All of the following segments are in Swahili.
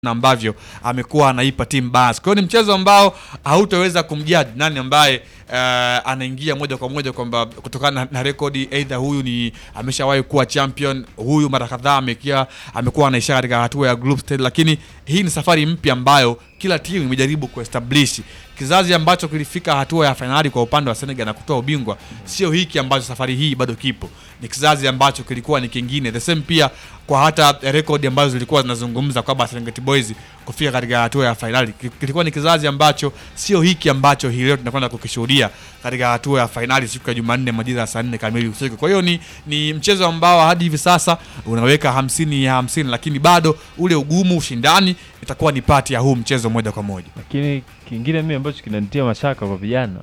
na ambavyo amekuwa anaipa timu balance. Kwa hiyo ni mchezo ambao hautaweza kumjudge nani ambaye uh, anaingia moja kwa moja kwamba kutokana na, na rekodi either huyu ni ameshawahi kuwa champion, huyu mara kadhaa amekia amekuwa anaisha katika hatua ya group stage, lakini hii ni safari mpya ambayo kila timu imejaribu kuestablish kizazi ambacho kilifika hatua ya fainali kwa upande wa Senegal na kutoa ubingwa, sio hiki ambacho safari hii bado kipo. Ni kizazi ambacho kilikuwa ni kingine, the same pia kwa hata rekodi ambazo zilikuwa zinazungumza kwamba Serengeti Boys kufika katika hatua ya fainali, kilikuwa ni kizazi ambacho sio hiki ambacho hii leo tunakwenda kukishuhudia katika hatua ya fainali siku ya Jumanne majira ya saa nne kamili usiku. Kwa hiyo ni, ni mchezo ambao hadi hivi sasa unaweka hamsini ya hamsini, lakini bado ule ugumu, ushindani itakuwa ni pati ya huu mchezo moja kwa moja. Lakini kingine mimi ambacho kinanitia mashaka kwa vijana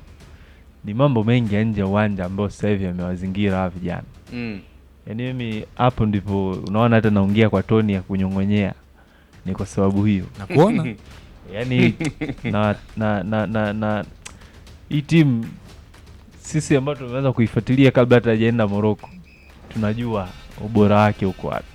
ni mambo mengi ya nje ya uwanja ambayo sasa hivi yamewazingira hawa vijana. Mm. Yaani mimi hapo ndipo unaona hata naongea kwa toni ya kunyong'onyea, ni kwa sababu hiyo. Na kuona Yaani na na na na, na hii timu sisi ambao tumeanza kuifuatilia kabla hata hajaenda Morocco tunajua ubora wake uko wapi,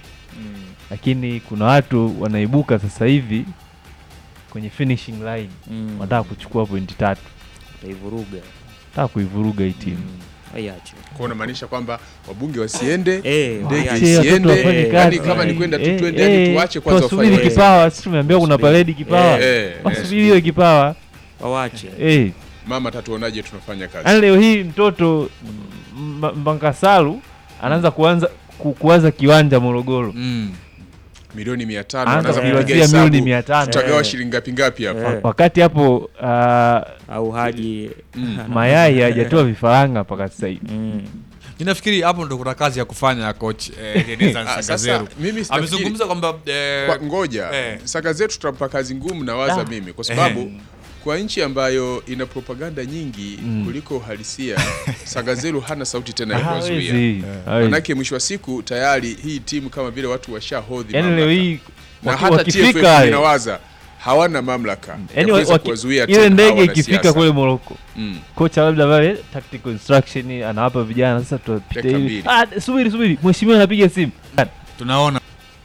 lakini kuna watu wanaibuka sasa hivi kwenye finishing line Mm. wanataka kuchukua pointi tatu, Utaivuruga. wanataka kuivuruga hii timu. Mm. Aiache. Kwa unamaanisha kwamba wabunge wasiende Eh, ndege waache. Achie watoto isiende, wafanye yani kazi. kama ni kwenda tu Eh, twende, eh, yani tuache kwanza tuwasubiri wafanye kipawa. Sisi tumeambiwa kuna Tusubiri. paredi kipawa, Eh, eh, wasubiri hiyo kipawa Wawache. eh. mama tatuonaje tunafanya kazi Yaani leo hii mtoto M- Mbankasalu anaanza kuanza ku, kuwaza kiwanja Morogoro, mm. milioni mia tano anaanza anaanza kupiga kujiwazia milioni hesabu mia tano tutagawa Eh. shilingi ngapi ngapi hapa Eh. wakati hapo ah, Au haji. mayai hajatoa vifaranga mpaka sasa hivi. Mm. Ninafikiri hapo ndo kuna kazi ya kufanya coach eh, Denizan Ah, Sangazeru. sasa mimi sitafikiri- Amezungumza kwamba eh, kwa ngoja eh. saka zetu tutampa kazi ngumu na waza Ah. mimi kwa sababu kwa nchi ambayo ina propaganda nyingi Mm. kuliko uhalisia Sagazelu hana sauti tena ya Hawezi, kuwazuia hawezi. manake mwisho wa siku tayari hii timu kama vile watu washahodhi Yaani leo mamlaka. hii na waki- hata wakifika TFF wale, inawaza hawana mamlaka ya yaani kuweza waki- kuwazuia ile tena ndege hawa ikifika wanasiasa. kule Morocco Mm. kocha labda pale tactical instruction anawapa vijana sasa, tutapita Dakika hivi. mbili. Ah, subiri subiri, mheshimiwa anapiga simu. tunaona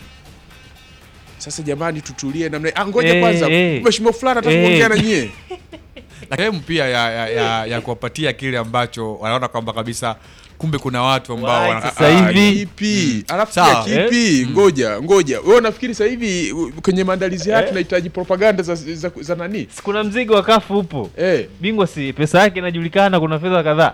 Sasa jamani, tutulie namna ah, ngoja Eh, kwanza eh. mheshimiwa fulani Eh. atakuongea na nyie na sehemu pia ya, ya, ya, ya kuwapatia kile ambacho wanaona kwamba kabisa kumbe kuna watu ambao Why wana- sasa Ah, hivi? kipi alafu Sawa, pia kipi ngoja ngoja wewe unafikiri sasa hivi u- kwenye maandalizi haya Eh. tunahitaji propaganda za, za, za nani Si kuna mzigo wa kafu upo, eh bingwa si pesa yake inajulikana, kuna fedha kadhaa.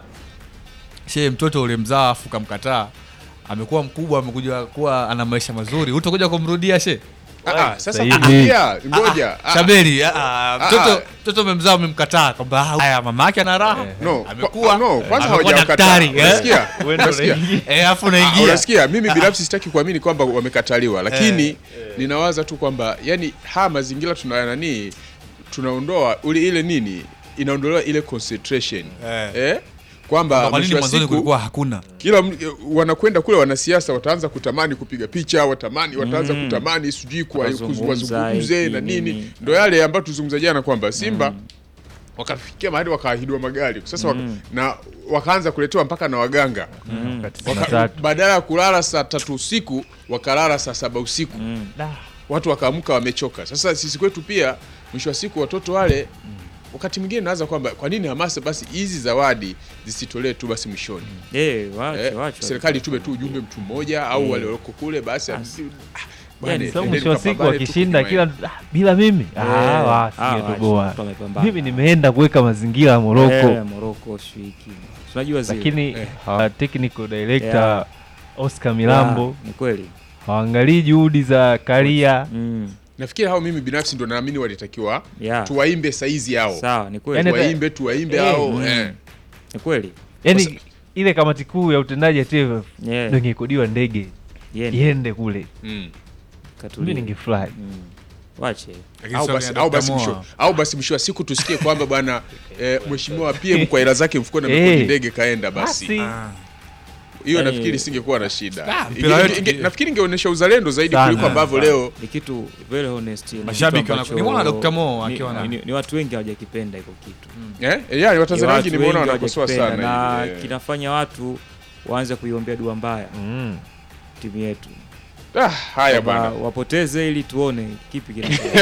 she mtoto ulimzaa afu kamkataa amekuwa mkubwa amekuja kuwa ana maisha mazuri utakuja kumrudia she ah, ah, sasa Sasa hivi. kurudia ngoja ah, shaberi ah, ah, Ah, mtoto ah. mtoto umemzaa umemkataa kwamba ah, haya mama yake ana raha no amekuwa kwa- no kwanza amekuwa hawajawakataa daktari, eh? unasikia Wewe ndo unasikia unaingia. eh afu Ah, unaingia unasikia mimi binafsi sitaki kuamini kwamba wamekataliwa lakini ninawaza tu kwamba yani haya mazingira tuna nani tunaondoa ule ile nini inaondolewa ile concentration Eh. eh? kwamba kwa nini mwisho wa mwanzoni siku kulikuwa hakuna kila m- wanakwenda kule wanasiasa wataanza kutamani kupiga picha watamani wataanza Mm. kutamani sijui kwa- Wazungumza wazungumze hiki, na nini nini. ndo yale ambayo tuzungumza jana kwamba simba wakafikia mahali wakaahidiwa magari sasa waka, Mm. na wakaanza kuletewa mpaka na waganga Mm. Wakati Waka- saa tatu. badala ya kulala saa tatu usiku wakalala saa saba usiku Mm. Da. watu wakaamka wamechoka sasa sisi kwetu pia mwisho wa siku watoto wale wakati mwingine nawaza kwamba kwa nini hamasa basi hizi zawadi zisitolee tu basi mwishoni Eh, wache, eh, wache. serikali tume tu ujumbe mtu mmoja au wale walioko kule basi ah, bwana, Yani, Sasa endeni mwisho wa siku mkapambane tu wakishinda kwenye kila ah, bila mimi ah, Eh, wa, ah, singetoboa. wache, watu wamepambana. Mimi nimeenda kuweka mazingira ya Morocco Eh, Morocco shiki. Unajua zile. lakini Eh. hawa technical director Yeah. Oscar Milambo Yeah, ni kweli. hawaangalii juhudi za Karia. Mm. nafikiri hao mimi binafsi ndo naamini walitakiwa Yeah. tuwaimbe saizi yao Sawa, ni kweli. Yani- tuwaimbe tuwaimbe Eh, hao mm. eh. Ni kweli. Yani ile kamati kuu ya utendaji ya TFF Yeah. ndio ingekodiwa ndege Yende. iende kule, mm. Katulia. mimi ningefurahi. Mm. Wache. Lakini au sio basi, kina au Dr. basi Moa. mwisho au basi mwisho wa siku tusikie kwamba bwana eh, mheshimiwa PM kwa hela zake mfukoni Eh. amekodi ndege kaenda basi Basi. Ah. hiyo Yani- nafikiri singekuwa na shida Ah, Inge- mpira wetu- inge- inge- nafikiri ingeonyesha uzalendo zaidi Sana. kuliko ambavyo Sana. leo Ni kitu very honest. ni Mashabiki kitu wana- ambacho- nimeona Dr. Mo ni- akiwa na- ni, ni watu wengi hawajakipenda hiko kitu. eh, eh, yani watanzania Ni wengi watu nimeona wengi wanakosoa hawajakipenda, sana na hili, eh. kinafanya watu waanze kuiombea dua mbaya Mm. timu yetu ah, haya Kwamba bwana wapoteze ili tuone kipi kinaendelea.